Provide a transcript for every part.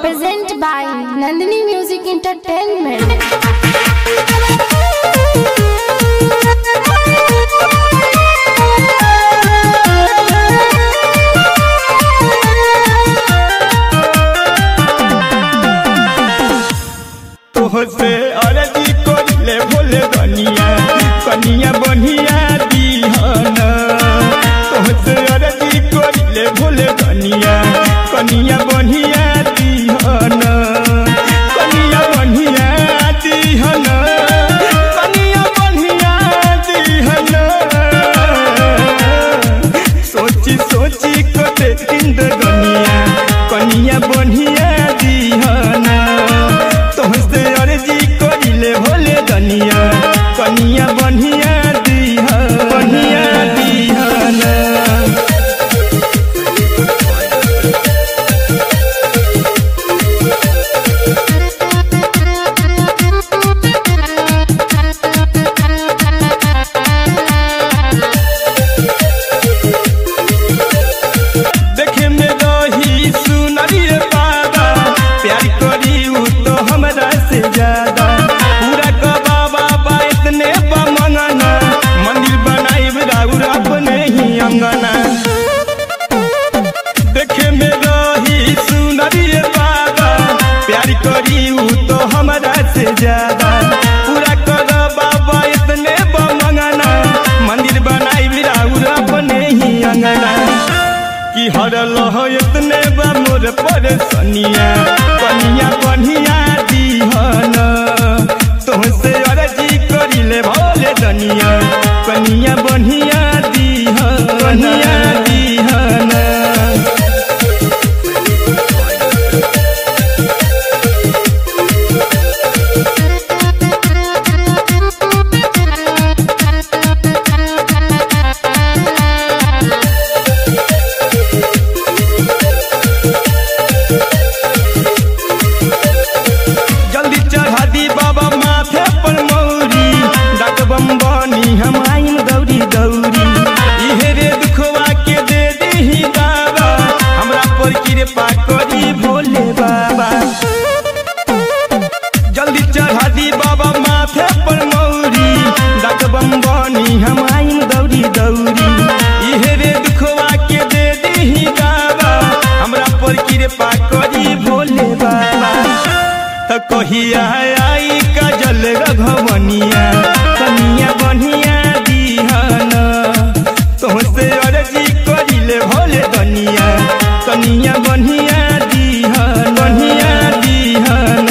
Present by Nandini Music Entertainment. तोहसे अरजी कोले भोले कनिया कनिया बढ़िया दीहन तोहसे अरजी कोले भोले कनिया कनिया बढ़िया दीहन कनिया बढ़िया दीहन कनिया बढ़िया दीहन सोची सोची कोते इंद गनिया कनिया बढ़िया दीहन तोहसे अर्जी करिले होले दनिया कनिया बढ़िया दीह बढ़िया दीहन देखे में रही सुनरिए पादा प्यार करी उ तो हमरा से ज्यादा पूरा कबा बाबा इतने बमंगना मंदिर बनाई राउर अपने ही अंगना देखे में रही सुनरिए पादा प्यार करी उ तो हमरा से ज्यादा पूरा कर बाबा इतने बमंगना मंदिर बनाई राउर अपने ही अंगना कि हर लह इतने बा मोर परेशानिया कनिया बढ़िया दीहन तोहसे अर्जी करिले भोले दनिया कनिया बढ़िया दीहन बढ़िया दीहन जल्दी चढ़ा दी बाबा माथे पर मौरी डाक बम बनी हम आइम दौरी दौरी इहे रे दुखवा के दे दीही बाबा हमरा पर कृपा करी भोले बाबा जल्दी चढ़ा दी बाबा माथे पर मौरी डाक बम बनी हम आइम दौरी दौरी इहे रे दुखवा के दे दीही बाबा हमरा पर कृपा करी भोले बाबा त कहिया आई काजल रघवनिया कनिया बढ़िया दीहन तोहसे अर्जी करिले भोले दनिया कनिया बढ़िया दीहन बढ़िया दीहन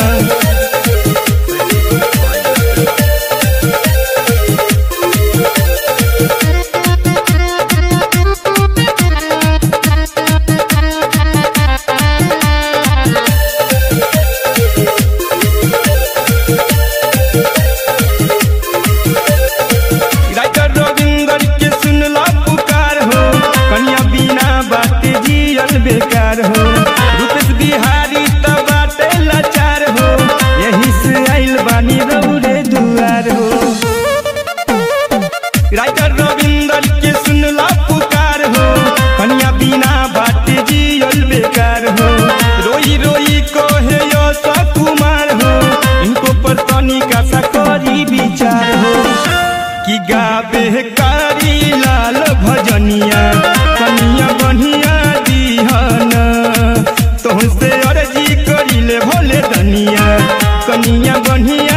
राइटर रविंदर के सुनला पुकार हो कन्या बिना बाटे जियल बेकार हो रूपेश बिहारी त बाटे लाचार हो यही से आइल बानी रौरे दुआर हो राइटर रविंदर के सुनला पुकार हो कन्या बिना बाटे जियल बेकार हो रोई रोई कहे यश कुमार हो इनको पर तनिका सा करी विचार हो कि गाबे कारी लाल भजनिया कनिया बढ़िया दीहन तोहसे अर्जी करिले भोले दनिया कनिया बढ़िया